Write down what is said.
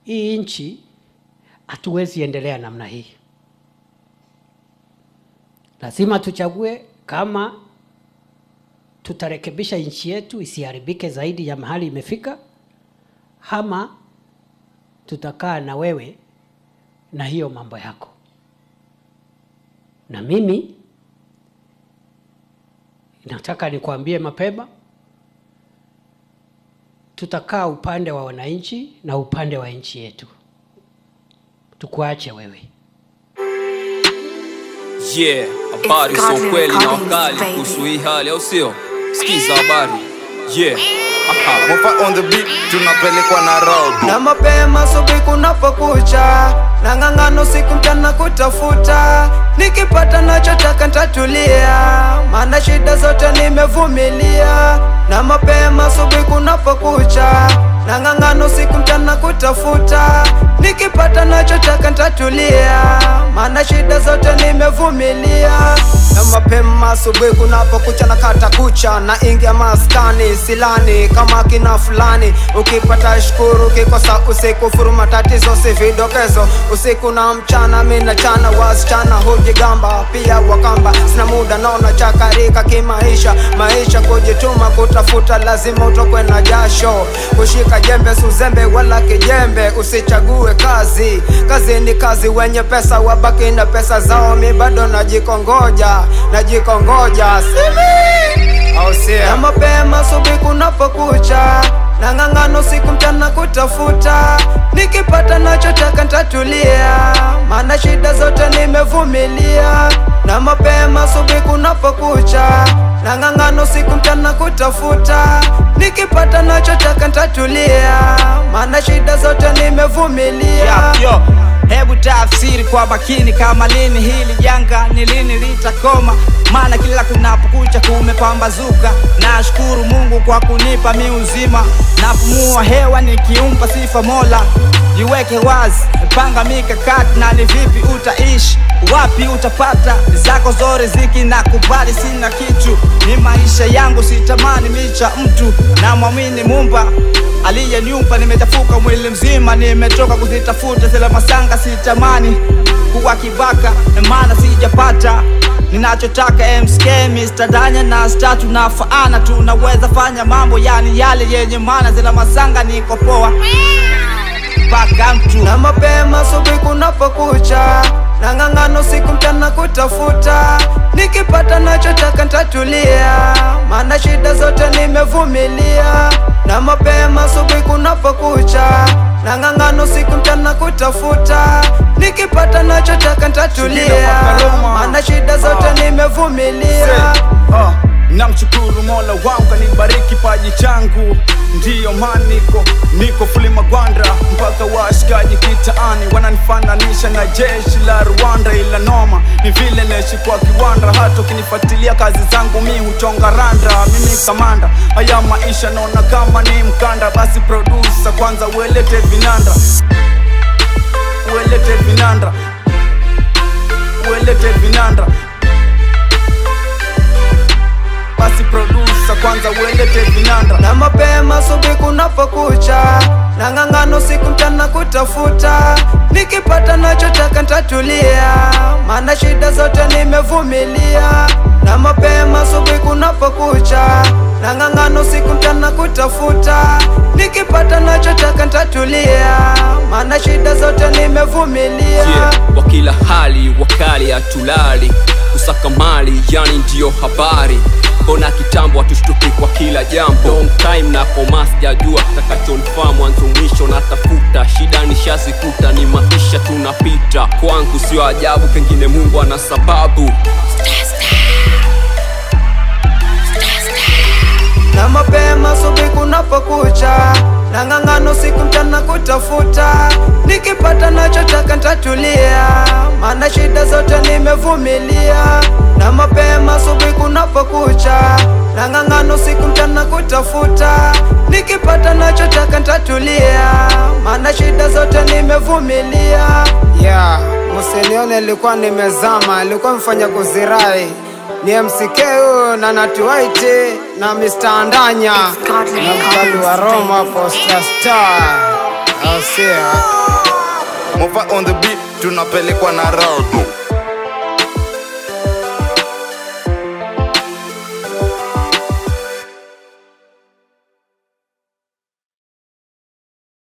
hii nchi hatuwezi endelea namna hii. Lazima tuchague kama tutarekebisha nchi yetu isiharibike zaidi ya mahali imefika, ama tutakaa na wewe na hiyo mambo yako. Na mimi nataka nikwambie mapema, tutakaa upande wa wananchi na upande wa nchi yetu, tukuache wewe. Yeah, habari It's za Godly ukweli na Recordings, wakali baby. kuhusu hii hali, au sio? Sikiza habari. Yeah. Aha. Mofa on the beat, tunapelekwa Nairobi. na mapema asubuhi kunapokucha na ng'ang'ano siku mchana kutafuta nikipata nachotaka ntatulia maana shida zote nimevumilia na mapema asubuhi kunapokucha na ng'ang'ano siku mchana kutafuta nikipata nachotaka ntatulia maana shida zote nimevumilia na mapema asubuhi kunapokucha na kata kucha na ingia maskani silani kama kina fulani ukipata shukuru ukikosa usikufuru matatizo si vidokezo usiku na mchana mina chana wasichana hujigamba pia wakamba sina muda naona chakarika kimaisha maisha kujituma kutafuta lazima utokwe na jasho kushika jembe suzembe wala kijembe usichague kazi kazi ni kazi wenye pesa wabaki na pesa zao mi bado najikongoja najikongoja simi au sio? na mapema asubuhi kunapokucha na ng'ang'ano siku mchana kutafuta nikipata nachotaka ntatulia maana shida zote nimevumilia na mapema asubuhi kunapokucha na ng'ang'ano siku mchana kutafuta nikipata nachotaka ntatulia maana shida zote nimevumilia Yeah, yo. Hebu tafsiri kwa makini kama lini hili janga ni lini litakoma, maana kila kunapokucha kumepambazuka. Nashukuru Mungu kwa kunipa mi uzima, napumua hewa nikiumpa sifa Mola. Jiweke wazi, panga mikakati na ni vipi utaishi, wapi utapata zako zore ziki na kubali, sina kitu, ni maisha yangu, sitamani micha mtu, na mwamini Mumba aliyeniumba nimechafuka mwili mzima, nimetoka kuzitafuta zile masanga, sitamani kuwa kibaka, maana sijapata ninachotaka. MSK Mr. Danya na Star tunafaana, tunaweza fanya mambo yani yale yenye maana, zile masanga niko poa mpaka mtu na mapema asubuhi kunapokucha na ng'ang'ano siku mchana kutafuta nikipata nachotaka ntatulia maana shida zote nimevumilia na mapema asubuhi kunapokucha na ng'ang'ano siku mchana kutafuta nikipata nachotaka ntatulia maana shida zote nimevumilia Ah, namshukuru mola wangu kanibariki paji changu ndiyo maana niko niko fuli magwanda mpaka washikaji kitaani wananifananisha na jeshi la rwanda ila noma ni vile naishi kwa kiwanda hata ukinifuatilia kazi zangu mi huchonga randa mimi kamanda haya maisha naona kama ni mkanda basi produsa kwanza uelete vinanda uelete vinanda uelete vinanda basi produsa kwanza uelete vinanda na mapema asubuhi kunapokucha na ng'ang'ano siku mchana kutafuta nikipata nachotaka ntatulia maana shida zote nimevumilia na mapema asubuhi kunapokucha na ng'ang'ano siku mchana kutafuta nikipata nachotaka ntatulia maana shida zote nimevumilia Yeah. Wa kila hali wakali hatulali kusaka mali yani ndiyo habari mbona kitambo hatushtuki kwa kila jambo long time na koma sijajua takachonifaa mwanzo mwisho natafuta shida nishazikuta ni maisha tunapita kwangu sio ajabu pengine mungu ana sababu na mapema asubuhi kunapokucha na ng'ang'ano siku mchana kutafuta nikipata nachotaka ntatulia maana shida zote nimevumilia na mapema asubuhi kunapokucha na ng'ang'ano siku mchana kutafuta nikipata nachotaka ntatulia maana shida zote nimevumilia yeah, musinione ilikuwa nimezama ilikuwa mfanya kuzirai ni MCK huyo na Natuwaiti na Mr. Andanya Godly na mkali wa Recordings, Roma baby. Posta Star Asia Mova on the beat tunapelekwa na rado